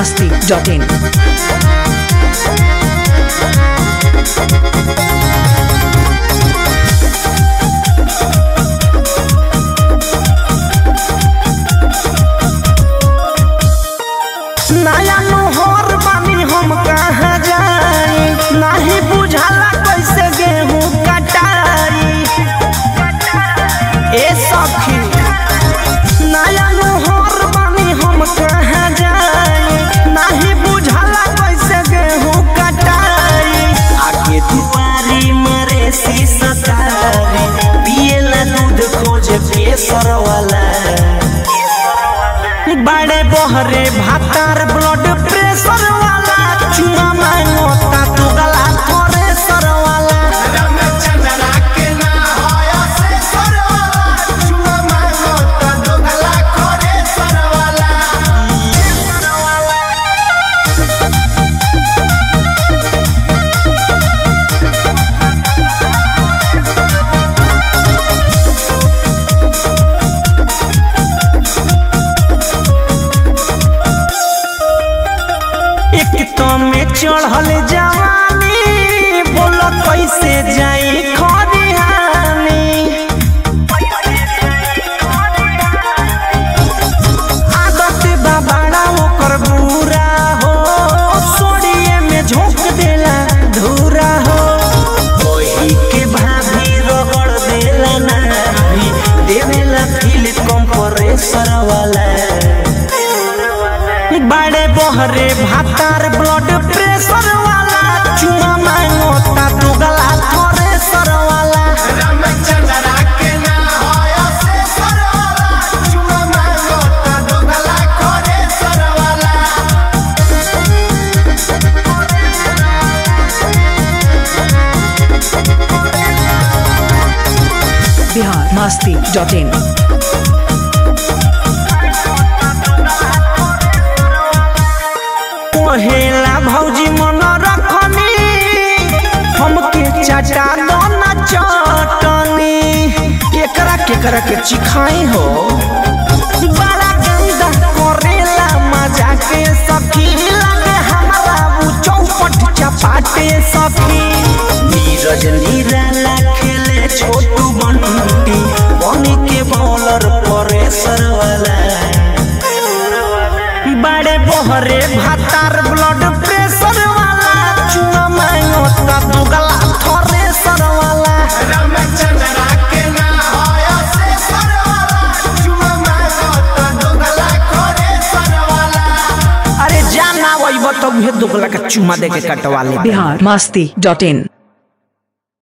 masti.in. नया नोहर बानी हम कहाँ जाई नाही बुझाला कैसे गेहूं कटाई ए सखी नया नोहर बानी हम कहाँ जाई नाही बुझाला कैसे गेहूं कटाई आगे दुआरी मरे शीशा तारी पिएला दूध खोजे पेसर वाला बड़े बहरे भातार ब्लड प्रेशर वाला चुमा मांगोता तू गला थोरेसर वाला एक तो में चढ़ल जवानी बोलो कैसे जाई खरिहानी आदत बा बड़ा ओकर बुरा हो सोड़िए में झोंक देला धूरा हो ओही के भाभी रगड़ देला नाभी देवेला फील कंप्रेसर वाला बड़े बहरे भातार ब्लड प्रेशर वाला चुमा मांगोता तू गला थोरेसर वाला Bihar masti.in. पहेला भौजी मन रखनी हमके चाचा दोना चटनी केकरा केकरा के चिखाई हो बड़ा गंदा करेला मजा के सखी लगे हमारा वो चौपट चपाटे सखी नीरज निराला खेले छोटू बंटी बनी के बॉलर परेसर वाला बड़े बहरे भातार ब्लड प्रेशर वाला चुना मांगोता दुगला थोरेसर वाला अरे जाना वही तो उहे दुगला का चुमा दे के कटवा ले Bihar masti.in.